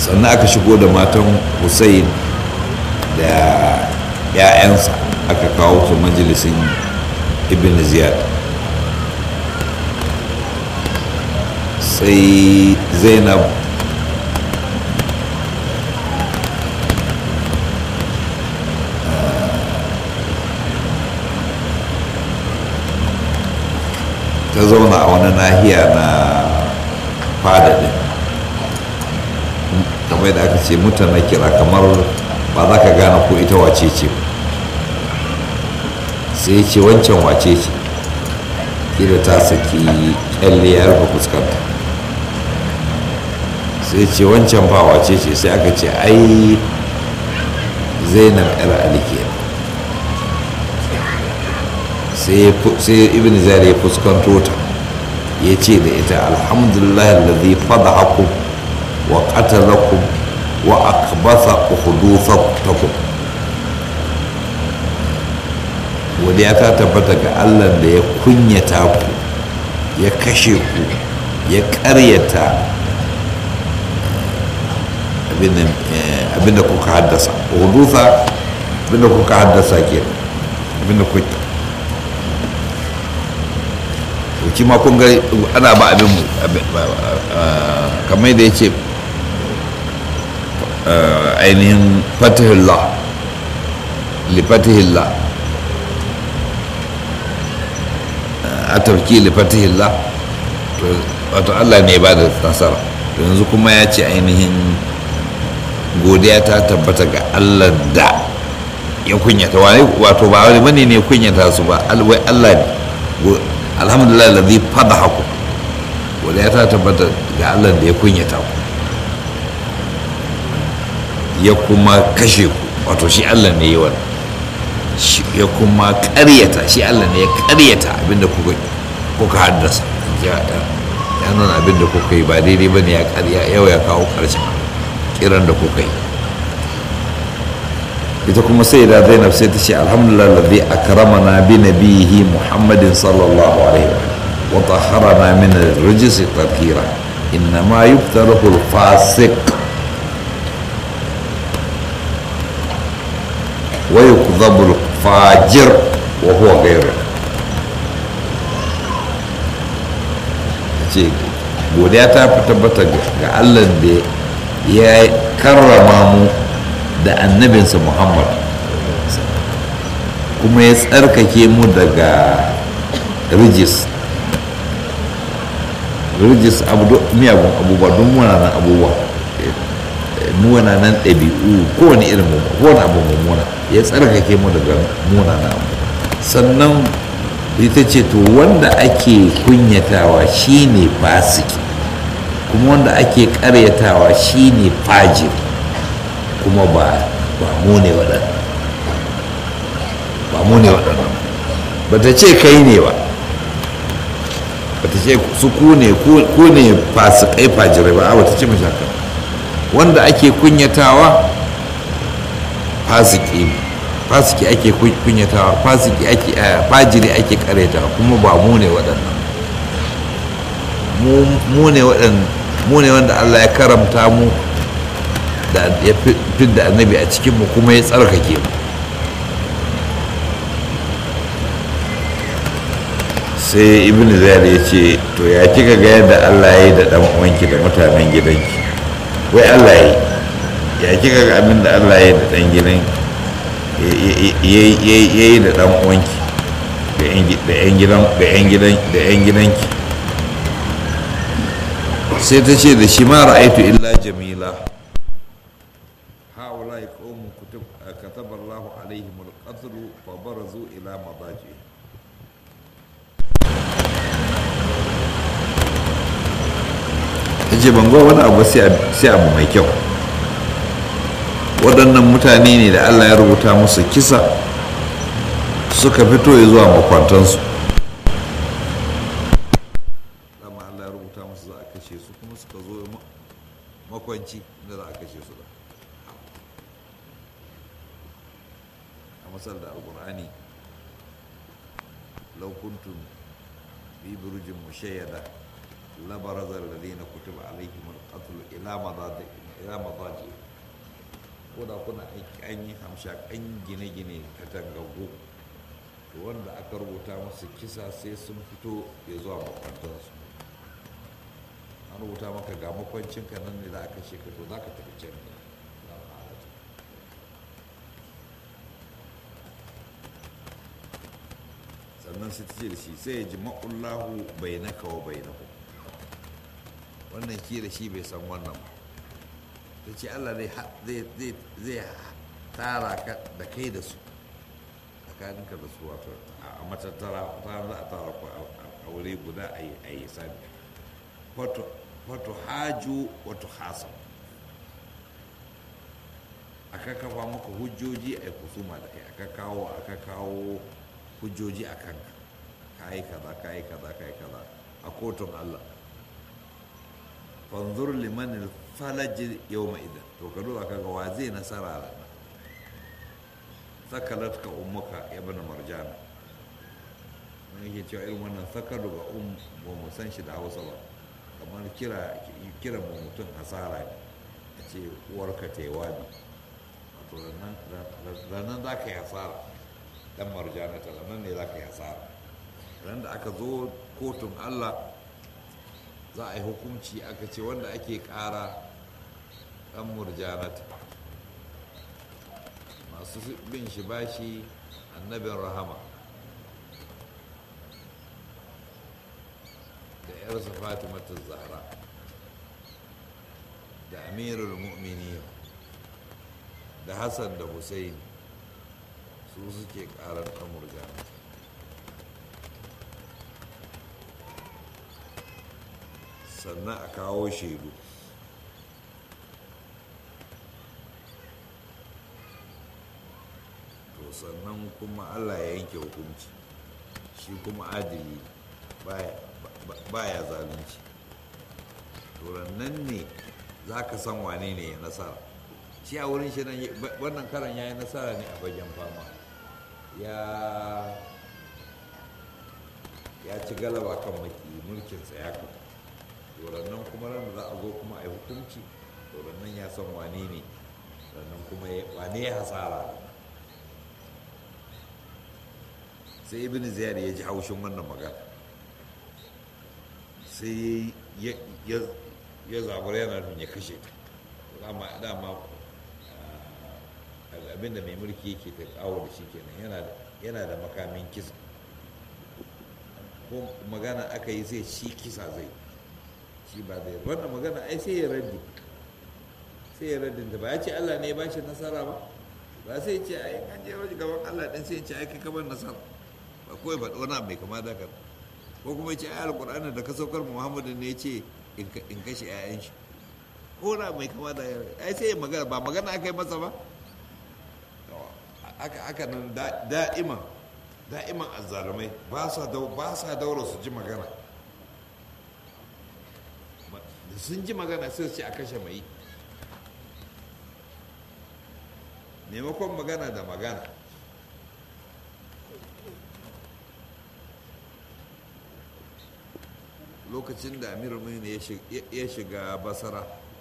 sannan aka shigo da matan hussein da 'ya'yansa aka kawo su majalisin ibn ziyad sai zainab ta zauna a wani nahiya na fada din kamar da aka ce mutane kira kamar ba za ka gane ko ita wace ce sai ce wancan wace ce kila ta saki kyalle ya rufe fuskanta sai ce wancan ba wace ce sai aka ce ai zainab yar ali kenan sai ibn zari ya fuskanto ta ya ce da ita alhamdulillah alladhi fadahakum wa qatalakum wa akbatha ukhuduthakum godiya ta tabbata ga Allah da ya kunyata ku ya kashe ku ya karyata abinda kuka haddasa hudutha abinda kuka haddasa ke abinda kuka shi ma kun ga ana ba abin mu kamar da ya ce ainihin fatihullah li fatihullah a tafki li fatihullah wato allah ne ba da nasara yanzu kuma ya ce ainihin godiya ta tabbata ga allah da ya kunyata wato ba wani bane ne kunyata su ba wai allah ne alhamdulillah ladhi fadahaku wanda ya ta tabbata ga Allah da ya kunyata ku ya kuma kashe ku wato shi Allah ne ya wannan ya kuma ƙaryata shi Allah ne ya ƙaryata abinda kuka kuka haddasa ya nuna abinda kuka yi ba daidai bane ya ƙarya yau ya kawo ƙarshen kiran da kuka yi ita kuma sai da zainab sai ta ce alhamdulillah ladhi akramana bi nabihi muhammadin sallallahu alaihi wa tahharana min ar-rijs tathira inna ma yuftaruhu al-fasiq wa yukdhabu al-fajir wa huwa ghayru ce godiya ta tabbata ga Allah da ya karrama mu da annabinsa muhammad kuma ya tsarkake mu daga rijis rijis miyagun abubuwa don munanan abubuwa munanan ɗabi'u kowane irin mu kowane abu mummuna ya tsarkake mu daga munanan abu sannan ita ce to wanda ake kunyatawa shine fasiki kuma wanda ake karyatawa shine fajiri kuma ba ba mu ne waɗannan ba mu ne waɗannan ba ta ce kai ne ba ba ta ce su ku ne ku ne fasikai fajirai ba ba ta ce mashi haka wanda ake kunyatawa fasiki fasiki ake kunyatawa fasiki ake fajiri ake karetawa kuma ba mu ne waɗannan mu ne waɗannan mu ne wanda Allah ya karamta mu da ya fidda annabi a cikinmu kuma ya tsarkake mu sai ibn zayar ya ce to ya kika ga yadda allah ya yi da dan uwanki da mutanen gidanki wai allah ya yi ya kika ga abin da allah ya yi da dan gidan ya yi da dan uwanki da yan gidan da yan gidan da yan gidanki sai ta ce da shi ma ra'aitu illa jamila هؤلاء قوم كتب كتب الله عليهم القتل فبرزوا إلى مضاجعهم ce ban ga wani abu sai abu mai kyau waɗannan mutane ne da allah ya rubuta musu kisa suka fito ya zuwa makwantansu dama allah ya rubuta musu za a kashe su kuma suka zo makwanci da za a kashe su da a masal da alkur'ani laukuntun fi burujin mushayyada لبرز الذين كتب عليهم القتل إلى مضاجع إلى مضاجع koda kuna an yi hamshakan gine-gine katangagu to wanda aka rubuta musu kisa sai sun fito ya zuwa makwantansu an rubuta maka ga makwancinka nan ne za a kashe ka to za ka tafi can ne sannan sai ta ce da shi sai ya ji ma'ullahu bai na kawo bai na ku wannan ki da shi bai san wannan ba ta ce allah zai tara ka da kai da su tsakaninka da su wato a matattara ta za a tara ku a wuri guda a yi sani wato haju wato hasan aka kafa maka hujjoji a yi kusuma da kai aka kawo aka kawo hujjoji a kanka ka yi kaza ka yi kaza ka yi kaza a kotun Allah fanzur liman falaji yau idan to ka duba ka ga wa zai nasara rana sakalat ka ummuka ya bana marjana wani yake cewa irin wannan sakalu ga um ba mu san shi da hausa ba kamar kira kira mu mutum hasara ne a ce uwarka ta yi wabi wato ranar za ka yi hasara dan marjana ta nan ne za ka yi hasara ran da aka zo kotun allah za a yi hukunci aka ce wanda ake kara dan murjanata masu bin shi bashi annabin rahama da yarsa fatimatu zahra da amirul mu'minin da hassan da husaini su suke karar amurka sannan a kawo shaidu to sannan kuma allah ya yanke hukunci shi kuma adili baya zalunci to nan ne za ka san wane ne ya nasara shi a wurin shi nan wannan karan ya yi nasara ne a bagen fama ya ya ci galaba kan maki mulkinsa ya kafa nan kuma ran da za a zo kuma a yi hukunci nan ya san wane ne sannan kuma wane ya hasara sai ibn ziyar ya ji haushin wannan magana sai ya zabar yana nufin ya kashe ta dama dama abinda mai mulki yake ta kawo da shi kenan yana da makamin kisa ko magana aka yi sai shi kisa zai shi ba zai wannan magana ai sai ya raddi sai ya raddin ta ba ya ce Allah ne ya bashi nasara ba ba sai ce ai an je wajen gaban Allah din sai ya ce ai kai kamar nasara ba kawai ba wani mai kama da ka ko kuma ya ce ai alqur'ani da ka saukar Muhammadu ne ya ce in kashe 'ya'yan shi ko na mai kama da ai sai ya magana ba magana aka yi masa ba aka nan da'iman da'iman azzalumai ba sa daura su ji magana da sun ji magana sai su ce a kashe mai maimakon magana da magana lokacin da amir ne ya shiga basara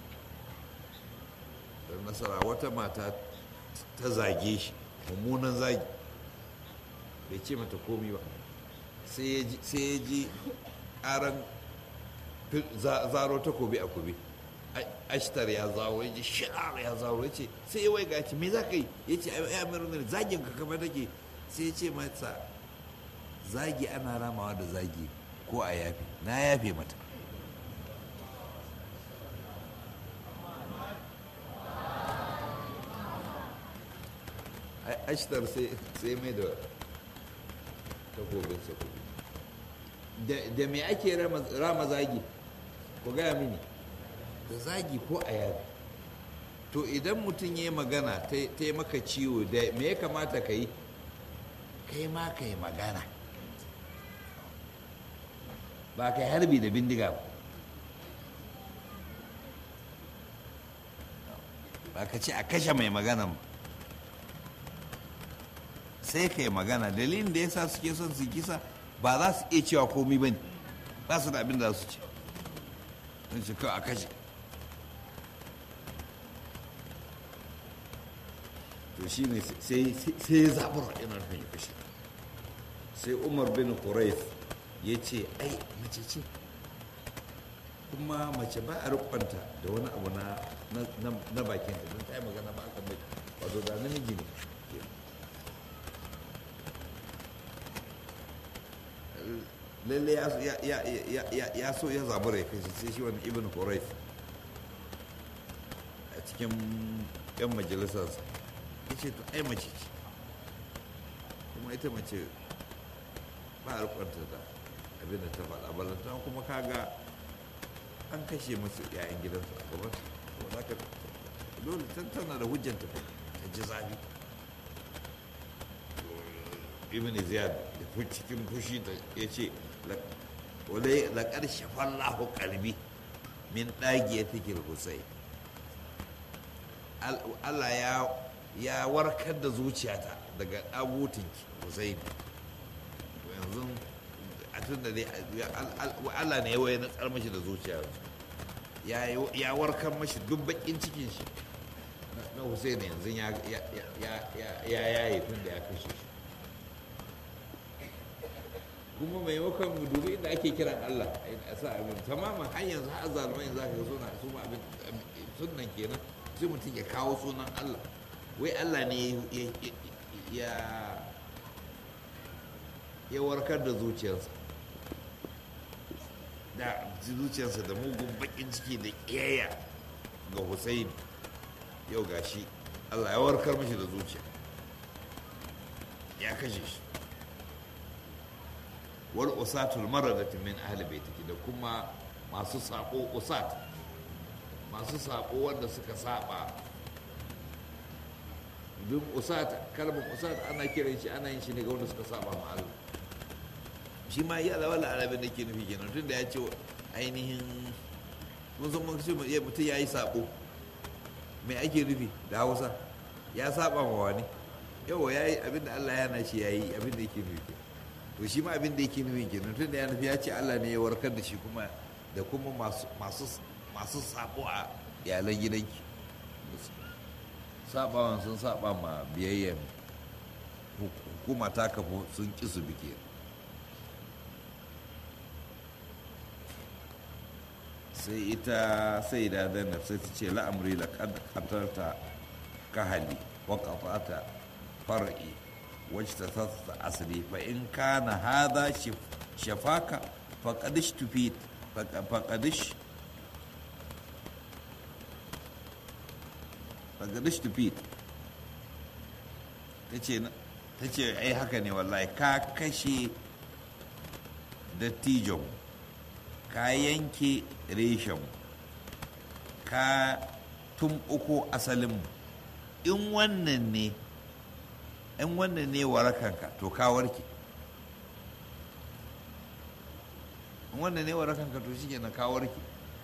da nasara wata mata ta zage shi mummunan zagi bai ce mata komi ba sai ya ji ƙaran zaro takobi a kube ashtar ya zawo ya ji sha'ar ya zawo ya ce sai ya wai gaci me za ka yi ya ce ya mai ne zagin ka kama take sai ya ce mata zagi ana ramawa da zagi ko a yafe na yafe mata ashtar sai mai da takobinsa kudu da me ake rama zagi ku gaya mini da zagi ko a yari to idan mutum ya yi magana ta yi maka ciwo da me ya kamata ka yi kai ma ka yi magana ba ka yi harbi da bindiga ba ba ka ce a kashe mai magana ba sai ka yi magana dalilin da ya sa suke son su kisa ba za su iya cewa komi ba ne ba su da abin da su ce in shi kawai a kashe to shi ne sai ya zaɓar ina nufin ya kashe sai umar bin qurayf ya ce ai mace ce kuma mace ba a rukwanta da wani abu na bakin ta don ta yi magana ba a kan bai wato da namiji ne lalle ya so ya zabura ya kashe sai shi wani ibn qurayf a cikin yan majalisarsa ya ce to ai mace ce kuma ita mace ba a rukwanta da abin da ta faɗa balanta kuma kaga an kashe musu yayan gidansu a gaban to za ka dole tana da hujjanta ta ji zafi ibn ziyad da cikin fushi da ya ce wadai laƙar shafallahu kalbi min ɗagiya take husai Allah ya warkar da zuciyata daga ɗagutinki husai yanzu a tun da dai Allah ne ya na tsar mashi da zuciya ya warkar mashi duk bakin cikin shi na Hussein yanzu ya yaye tun da ya kashe shi kuma maimakon mu dubi inda ake kiran Allah a sa abin tamaman har yanzu har zalumai za ka suna su ma abin sunan kenan sai mutum ya kawo sunan Allah wai Allah ne ya ya warkar da zuciyarsa da zuciyarsa da mugun bakin ciki da ƙiyayya ga Hussein yau gashi Allah ya warkar mashi da zuciya ya kashe shi wal usatul maradati min ahli baitiki da kuma masu sako usat masu sako wanda suka saba duk usat kalmar usat ana kiran shi ana yin shi ne ga wanda suka saba ma Allah shi ma iya da wala arabin da ke nufi kenan tun da ya ce ainihin mun san mun ce mutum ya yi sabo mai ake nufi da hausa ya saba ma wani yawa ya yi abinda Allah ya na shi ya yi abinda yake nufi to shi ma abinda yake nufi kenan tun da ya nufi ya ce Allah ne ya warkar da shi kuma da kuma masu sabo a iyalan gidanki sabawan sun saba ma biyayyen hukuma ta kafu sun ƙi su bi kenan sai ita sai da zainab sai ta ce la'amri da katarta kahali wa qata'ata far'i wacce ta sassa asali fa in kana hadha shafaka faqadish tufit faqadish faqadish tufit tace tace ai haka ne wallahi ka kashe dattijon ka yanke reshen ka tumɓuko asalin in wannan ne in wannan ne warakanka to ka warke in wannan ne warakanka to shi na ka warke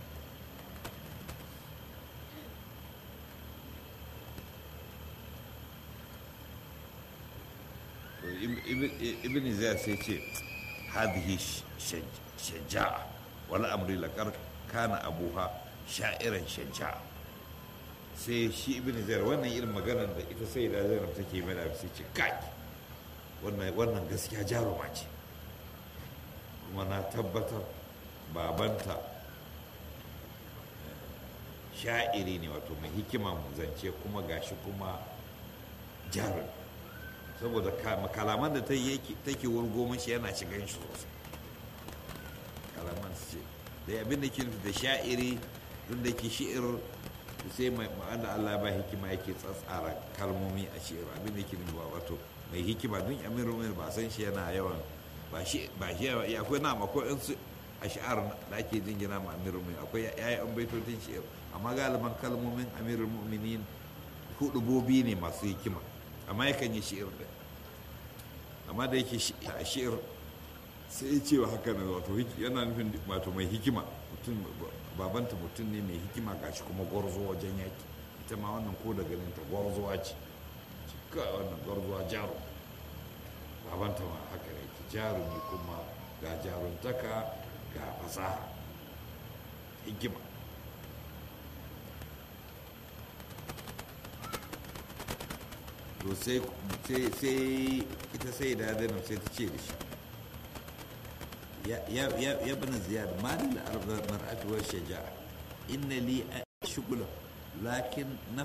ibn zai sai ce hadhihi shaja'a wani amri laƙar kana abuha sha'iran shaja'a sai shi ibn zair wannan irin maganar da ita sai da zainab take mana sai ce kai wannan gaskiya jaruma ce kuma na tabbatar babanta sha'iri ne wato mai hikima mu zance kuma gashi kuma jarun saboda kalaman da take wurgo mashi yana shigan shi sosai kalaman su ce da abin da ke nufi da sha'iri don da ke shi'ir sai mai ma'ana Allah ba hikima yake tsatsara kalmomi a shi'ir abin da ke nufi ba wato mai hikima don amiru mai ba san shi yana yawan ba shi ba shi ya akwai na akwai in su a shi'ar da ake jingina ma amiru mai akwai yayan baitotin shi'ir amma galiban kalmomin amirul mu'minin hudubobi ne masu hikima amma yakan yi shi'ir da amma da yake shi'ir sai ya cewa haka na wato yana nufin wato mai hikima mutum babanta mutum ne mai hikima gashi kuma gwarzo wajen yaki ita ma wannan ko da ganin ta gwarzowa ce cika wannan gwarzowa jaro babanta ma haka yake jarumi kuma ga jaruntaka ga fasaha hikima to sai ita sai da zainab sai ta ce da shi ya bani ziyar malin arba mar'atuwar shaja'a inna li a shugula lakin na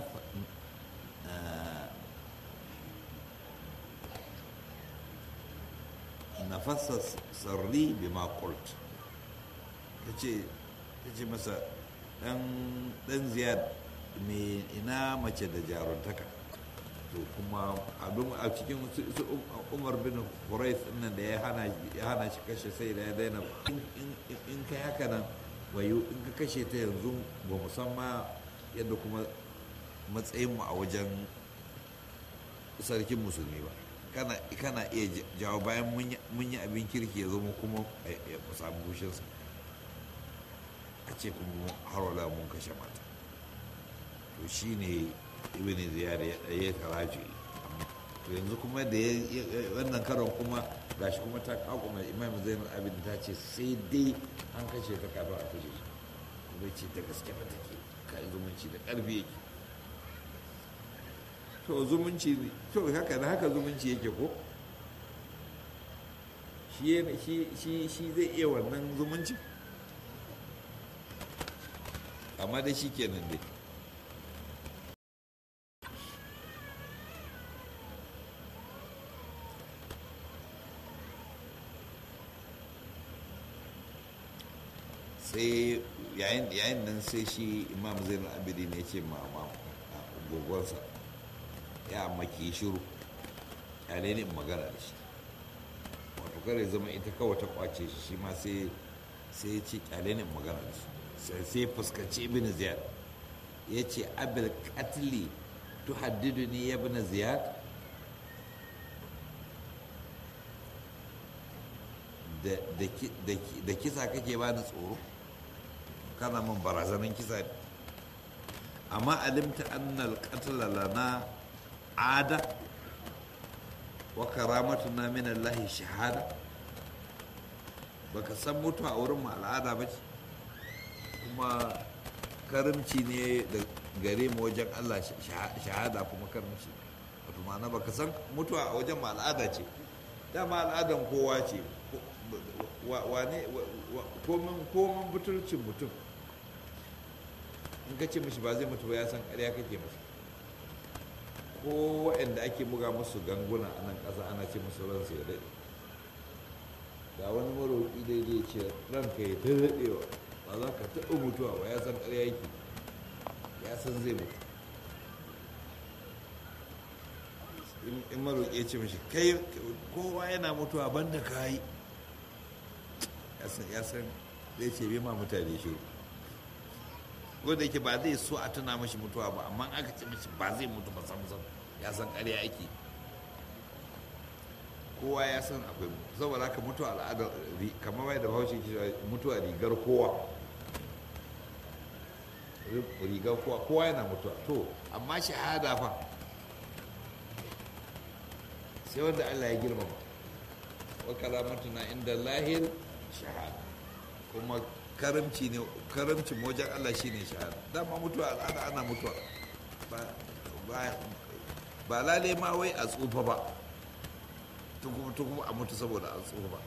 nafasa sarri bi makult ta ce masa dan ziyar mai ina mace da jaruntaka to kuma a cikin umar bin Quraysh nan da ya hana shi kashe sai da ya daina in kai haka nan wayo in ka kashe ta yanzu ba musamman yadda kuma matsayinmu a wajen sarkin musulmi ba kana iya jawo bayan mun yi abin kirki ya zama kuma ya samu bushinsa a ce kuma har wala mun kashe mata to shine ibn ziyar ya taraji to yanzu kuma da wannan karon kuma gashi kuma ta kakuma imam zainul abin ta ce sai dai an kashe ta kafin a kashe shi kuma ce da gaske ba take kai zumunci da karfi yake to zumunci to haka da haka zumunci yake ko shi zai iya wannan zumunci amma da shi kenan dai sai yayin nan sai shi imam zainul abidi ne ce ma gogonsa ya maki shiru kyale ne magana da shi wato kare zama ita kawai ta kwace shi shi ma sai sai ya ce kyale ne magana da shi sai fuskanci ibn ziyad ya ce abil katli tuhaddidu ni ya ibn ziyad da kisa kake ba ni tsoro kana min barazanin kisa ne amma alimta annal qatla lana ada wa karamatuna min Allah shahada baka san mutuwa a wurin mu al'ada ba ce kuma karimci ne da gare mu wajen Allah shahada kuma karimci wato ma'ana baka san mutuwa a wajen mu al'ada ce dama al'adan kowa ce wane komin butulcin mutum in ka ce mashi ba zai mutu ba ya san ƙarya kake masa ko waɗanda ake buga musu ganguna a nan ƙasa ana ce musu ransu ya daɗe ga wani maroƙi daidai ce ranka ya ta daɗewa ba za ka taɓa mutuwa ba ya san ƙarya yake ya san zai mutu in maroƙi ya ce mashi kai kowa yana mutuwa banda ka yi ya san zai ce bai ma mutane shiru wanda yake ba zai so a tuna mashi mutuwa ba amma aka ce mashi ba zai mutu ba sam sam ya san ƙarya ake kowa ya san akwai saboda haka mutuwa al'adar kamar bai da bahaushe ke mutuwa rigar kowa rigar kowa kowa yana mutuwa to amma shahada fa sai wanda Allah ya girmama wa karamatuna inda lahir shahada kuma karamci ne karamcin wajen Allah shine shahada dama mutuwa al'ada ana mutuwa ba ba lale ma wai a tsufa ba kuma a mutu saboda an tsufa ba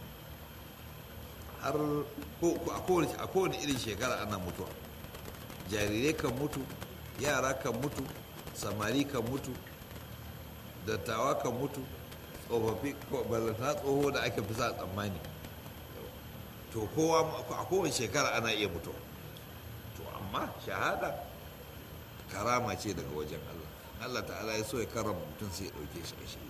har a kowane irin shekara ana mutuwa jarirai kan mutu yara kan mutu samari kan mutu dattawa kan mutu tsofaffi ballanta tsoho da ake fi sa tsammani to kowa a kowace shekara ana iya mutuwa to amma shahada karama ce daga wajen Allah Allah ta'ala ya so ya karama mutum sai ya dauke shi a shi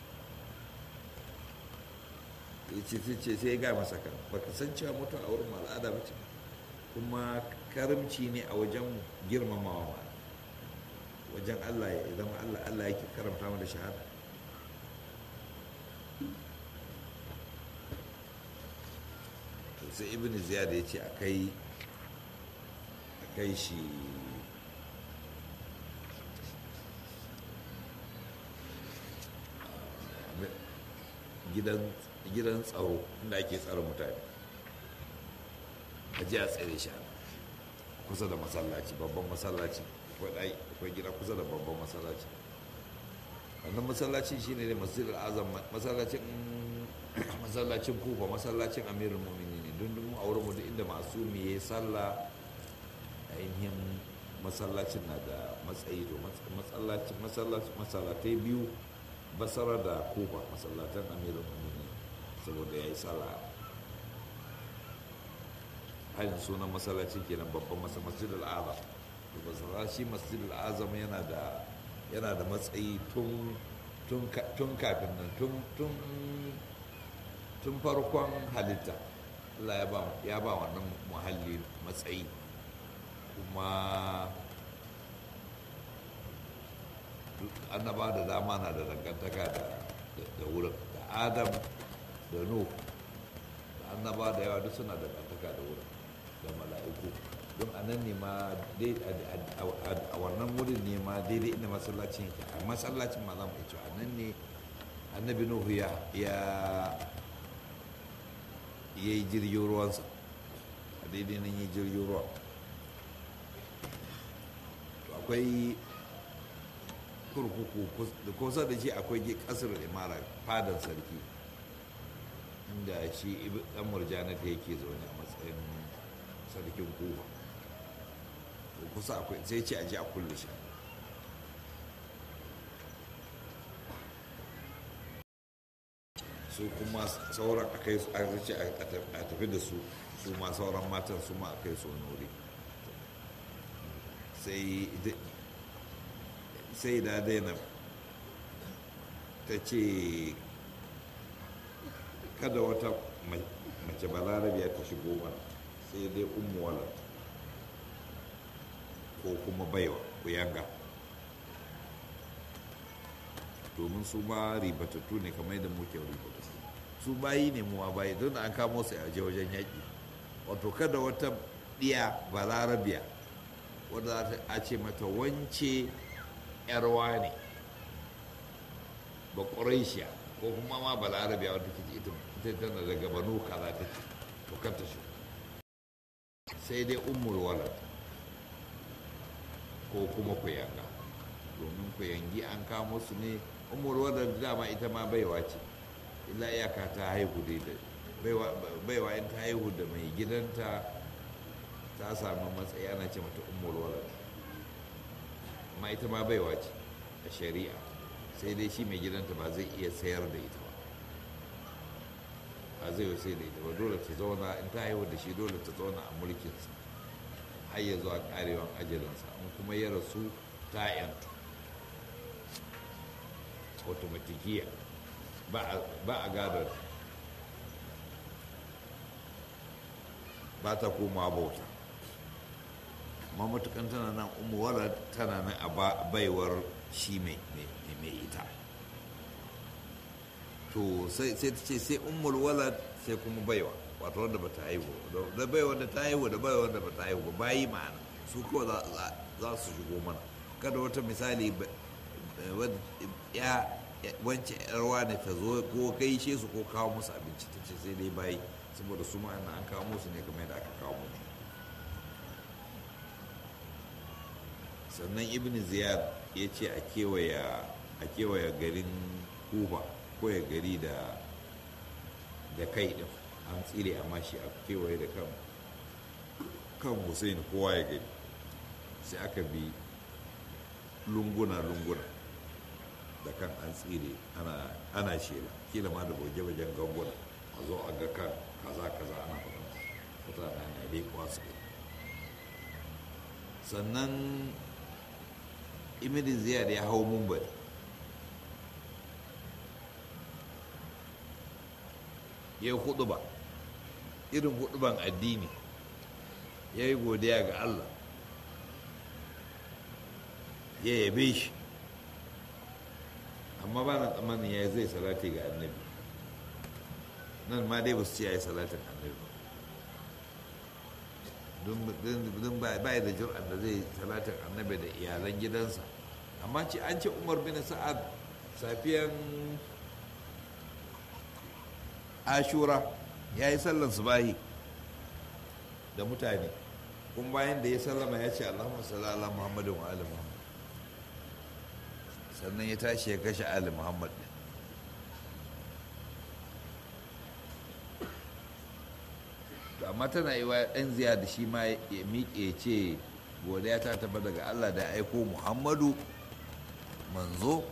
ya ce sai ce sai ya ga masa kan baka san cewa mutuwa a wurin al'ada ba ce kuma karimci ne a wajen girmamawa ma wajen Allah ya zama Allah Allah yake karamta mu da shahada sai ibn ziyad ya ce a kai a kai shi gidan tsaro inda ake tsaro mutane a ji a tsere shi kusa da masallaci babban masallaci akwai gida kusa da babban masallaci wannan masallaci shine ne masjidul azam masallacin masallacin kufa masallacin amirul mu'minin ne dun dun a wurin mu inda masu ya sallah ainihin masallacin na da matsayi to masallacin masallacin masallatai biyu basara da kufa masallatan amirul mu'minin saboda ya yi sallah hanyar sunan masallacin kenan babban masjidul azam masallaci masjidul azam yana da yana da matsayi tun tun kafin nan tun farkon halitta Allah ya ba wannan muhalli matsayi kuma annaba da dama na da dangantaka da wurin da adam da nuh da annaba da yawa duk suna da dangantaka da wurin da mala'iku don a nan ne ma a wannan wurin ne ma daidai inda masallacin yake a masallacin ma za mu cewa a nan ne annabi nuhu ya ya yi jirgin ruwansa a daidai nan yi jirgin ruwa to akwai kurkuku da kusa da shi akwai kasar imara fadan sarki inda shi dan murjanata yake zaune a matsayin sarkin kufa kusa akwai sai ce a ji a kulle shi su kuma sauran a kai a rice a tafi da su su ma sauran matan su ma a kai su wani wuri sai da daina ta ce kada wata mace balarabiya ta shigo mana sai dai umu walad ko kuma baiwa kuyanga domin su ma ribatattu ne kamar yadda muke ribatattu su bayi ne muwa bayi don an kamo su a je wajen yaƙi wato kada wata ɗiya balarabiya wadda za ta ce mata wance yarwa ne ba ƙuraishiya ko kuma ma balarabiya wadda ke ita tana daga banu kaza ta ce to kanta shi sai dai ummul walad ko kuma kuyanga domin kuyangi an kamo su ne umar wadda dama ita ma baiwa ce illa iyaka ta haihu dai da baiwa in ta haihu da mai gidanta ta sami matsayi ana ce mata umar wadda amma ita ma baiwa ce a shari'a sai dai shi mai gidanta ba zai iya sayar da ita ba ba zai yi sai da ita ba dole ta zauna in ta haihu da shi dole ta zauna a mulkinsa har ya zuwa karewan ajalinsa in kuma ya rasu ta yantu automatikiya ba a gadar ba ta koma bauta amma matukan tana nan umuwar tana nan a baiwar shi mai ita to sai ta ce sai umul walad sai kuma baiwa wato wanda bata haihu da baiwa da ta haihu da baiwa da bata haihu ba bayi ma'ana su kawai za su shigo mana kada wata misali ya wance yarwa ne ta zo ko gaishe su ko kawo musu abinci ta ce sai dai bayi saboda su ma'ana an kawo musu ne kamar yadda aka kawo mu sannan ibn ziyad ya ce a kewaya garin kuba ko ya gari da da kai din an tsire amma shi a kewaye da kan kan hussein kowa ya gani sai aka bi lunguna-lunguna da kan an tsire ana shela kila ma da goge-gogen ganguna a zo a ga kan kaza-kaza ana faɗin mutane na leƙuwa su sannan imidin ziyar ya hau mumbari ya yi hudu ba irin huduban addini ya yi godiya ga allah ya yabe shi amma ba na tsammanin ya zai salati ga annabi nan ma dai ba su ce ya yi salatin annabi don ba ya da jir'an da zai salatin annabi da iyalan gidansa amma ce an ce umar bin sa'ad safiyan ashura ya yi sallan subahi da mutane kun bayan da ya sallama ya ce allahumma salli ala muhammadin wa ali muhammad sannan ya tashi ya kashe ali muhammad ɗin to amma tana yi wa ɗan ziya da shi ma ya miƙe ce godiya ta taba daga allah da ya aiko muhammadu manzo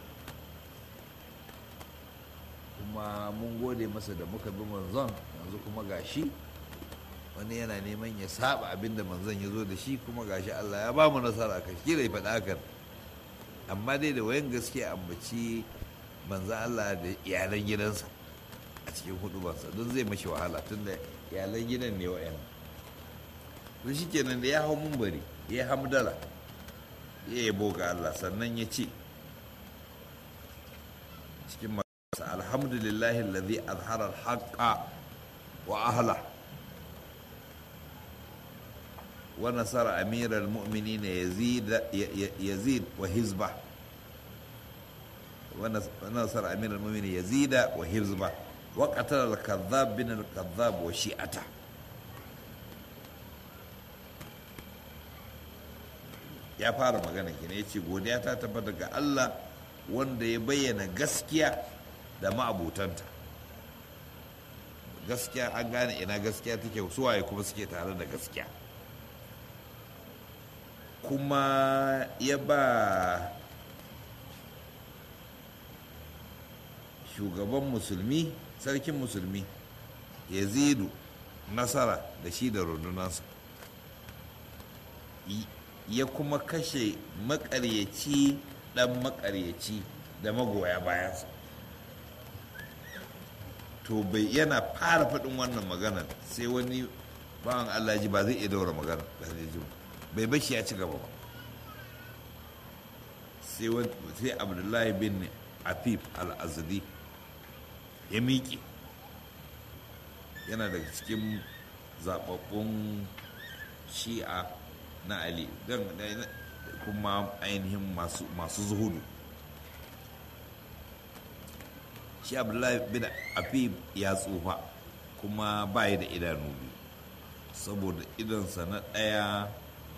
kuma mun gode masa da muka bi manzon yanzu kuma gashi wani yana neman ya saba abinda manzon ya zo da shi kuma gashi allah ya ba mu nasara ka shi da ya faɗa hakan amma dai da wayan gaske ambaci manzon allah da iyalan gidansa a cikin hudubansa don zai mashi wahala tun da iyalan gidan ne wa'yan to shi kenan da ya hau mumbari ya hamdala ya yabo ga Allah sannan ya ce cikin masu alhamdulillahi alladhi azhara al-haqqa wa ahla wa nasara amiral mu'minin yazid yazid wa hizba wa nasara amiral mu'minin yazida wa hizba وقتل الكذاب بن الكذاب وشيعته ya fara magana kenan ya ce godiya ta tabbata ga Allah wanda ya bayyana gaskiya da ma'abutanta gaskiya an gane ina gaskiya take suwaye kuma suke tare da gaskiya kuma ya ba shugaban musulmi sarkin musulmi yazidu nasara da shi da rundunansa ya kuma kashe makaryaci dan makaryaci da magoya bayansa to bai yana fara faɗin wannan magana sai wani bawan Allah ji ba zai iya daura magana da zai ji bai bashi ya ci gaba ba sai abdullahi bin afif al-azdi ya miƙe yana daga cikin zababbun shi'a na ali don kuma ainihin masu zuhudu shi abdullahi bin afif ya tsufa kuma bayi da idanu biyu saboda idonsa na ɗaya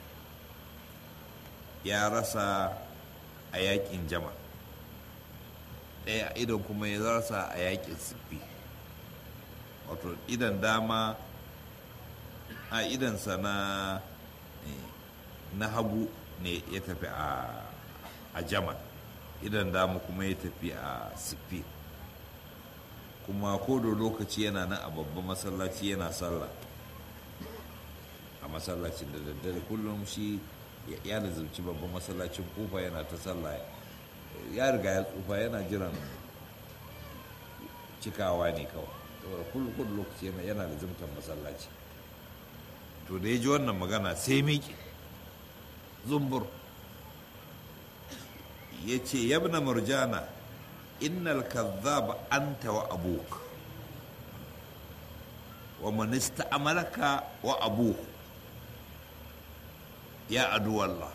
ya rasa a yakin jama ɗaya idon kuma ya rasa a yakin siffi wato idan dama a idansa na na hagu ne ya tafi a jaman idan dama kuma ya tafi a siffi kuma kodo lokaci yana nan a babban masallaci yana sallah a masallacin da daddare kullum shi ya nazarci babban masallacin kofa yana ta sallah ya riga ya tsufa yana jiran cikawa ne kawai saboda kullum lokaci yana da zimtar masallaci to da ya ji wannan magana sai miƙe zumbur ya ce yabna murjana innal kazzab anta wa abuk wa man ista'malaka wa abuk ya adu Allah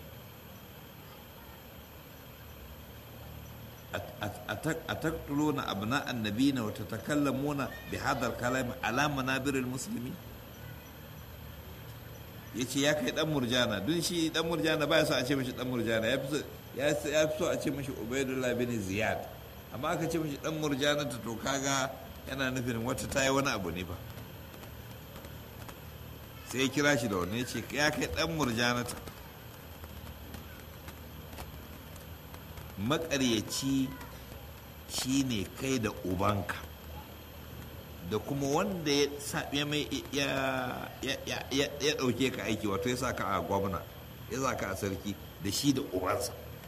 أتقتلون أبناء النبيين وتتكلمون بهذا الكلام على منابر المسلمين yace ya kai dan murjana don shi dan murjana ba ya so a ce mashi dan murjana ya fi so a ce mashi ubaidullah bin ziyad amma aka ce mashi dan murjana ta to kaga yana nufin wata ta yi wani abu ne ba sai ya kira shi da wani ya ce ya kai dan murjana ta makaryaci shine kai da ubanka da kuma wanda ya saɓe mai ya ɗauke ka aiki wato ya sa ka a gwamna ya sa ka a sarki da shi da ubansa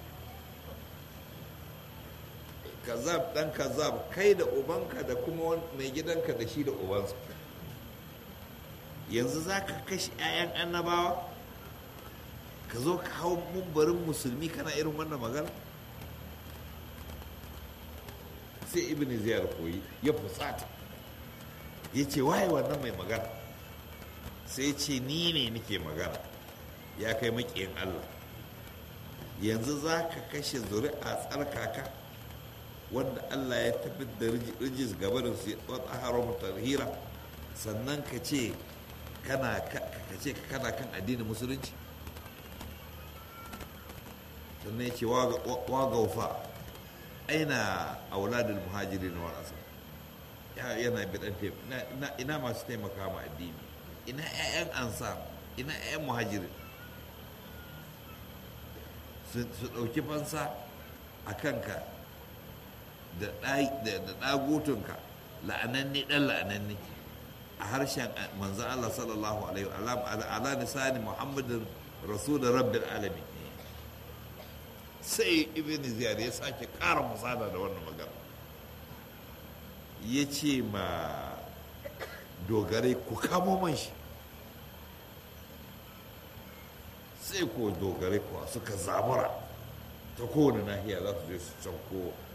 kazab ɗan kazab kai da ubanka da kuma mai gidanka da shi da ubansa yanzu za ka kashe 'ya'yan annabawa ka zo ka hau mumbarin musulmi kana irin wannan magana sai ibn ziyar koyi ya fusata ya ce waye wannan mai magana sai ce ni ne nake magana ya kai makiyin allah yanzu za ka kashe zuri'a tsarkaka wanda allah ya tafi da rijis gabarin su ya tsawon haram tarhira sannan ka ce kana ka ce kana kan addinin musulunci sannan ya ce wa gaufa aina auladul muhajirin wal ansar yana bidan ina masu taimaka ma addini ina 'ya'yan ansar ina 'ya'yan muhajirin su ɗauki fansa a kanka da ɗagutunka la'ananne ɗan la'ananne a harshen manzan Allah sallallahu alaihi wa ala nisani muhammadin rasulun rabbil alamin sai ibn ziyar ya sake ƙara musada da wannan magana ya ce ma dogarai ku kamo man shi sai ko dogarai kuwa suka zabura ta kowane nahiya za su je su canko